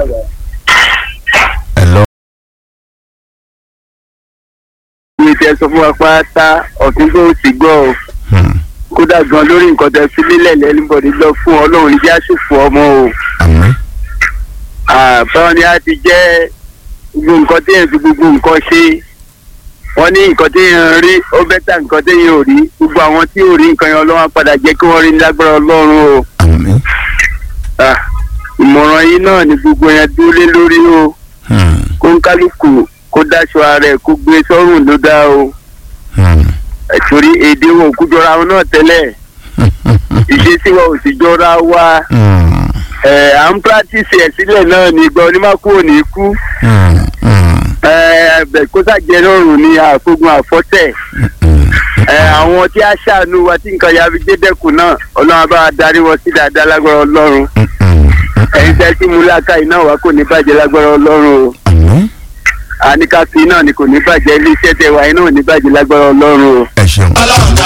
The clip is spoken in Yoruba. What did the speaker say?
hello. ìwé tẹ sọ fún wa pátá ọ̀tún tó ti gbọ́ ọ Hmm. kódà gan lórí nǹkan tẹ fi lélẹ̀ lẹ́nìbọ̀dì lọ fún ọlọ́run ní jásùfù ọmọ o àmín. báwọn ni a ti jẹ́ gbogbo nǹkan tí èèyàn fi gbogbo nǹkan ṣe wọ́n ní nǹkan tí èèyàn rí ó bẹ́tà nǹkan tí èèyàn ò rí gbogbo àwọn tí ò rí nǹkan yẹn ọlọ́run á padà jẹ́ kí wọ́n rí ní lágbára ọlọ́run o àmín. Ah, ìmọ̀ràn yìí náà ni gbogbo yẹn dúró lé lórí o Hmm. kó ń kálukú kó dáṣọ ara ẹ̀ kó gbé sọ́rùn ló dá o Hmm. ẹ̀ torí èdè wọn ò kú jọra wọn náà tẹ́lẹ̀ ìṣesí wa ò sì jọra wa Hmm. ẹ̀ à ń pírátìsì ẹ̀ sílẹ̀ náà ní ìgbà onímọ̀kú ò ní kú Hmm. Hmm. ẹ̀ bẹ̀ kó sàjẹ́ lọ́rùn ní àfogun àfọ́tẹ̀ Hmm. ẹ̀ àwọn tí a ṣàánú wa tí nǹkan ya fi dé dẹ́kun náà ọlọ́run bá wa darí wọn sí dáadáa lágbára ọlọ́run Hmm. ẹ̀yin tẹ́ sí múláka iná wa kò ní bàjẹ́ lágbára ọlọ́run o àmín. àníkàfin náà ni kò ní bàjẹ́ ilé iṣẹ́ tẹ wa iná ò ní bàjẹ́ lágbára ọlọ́run o. ẹ ṣeun. ọlọ́run dá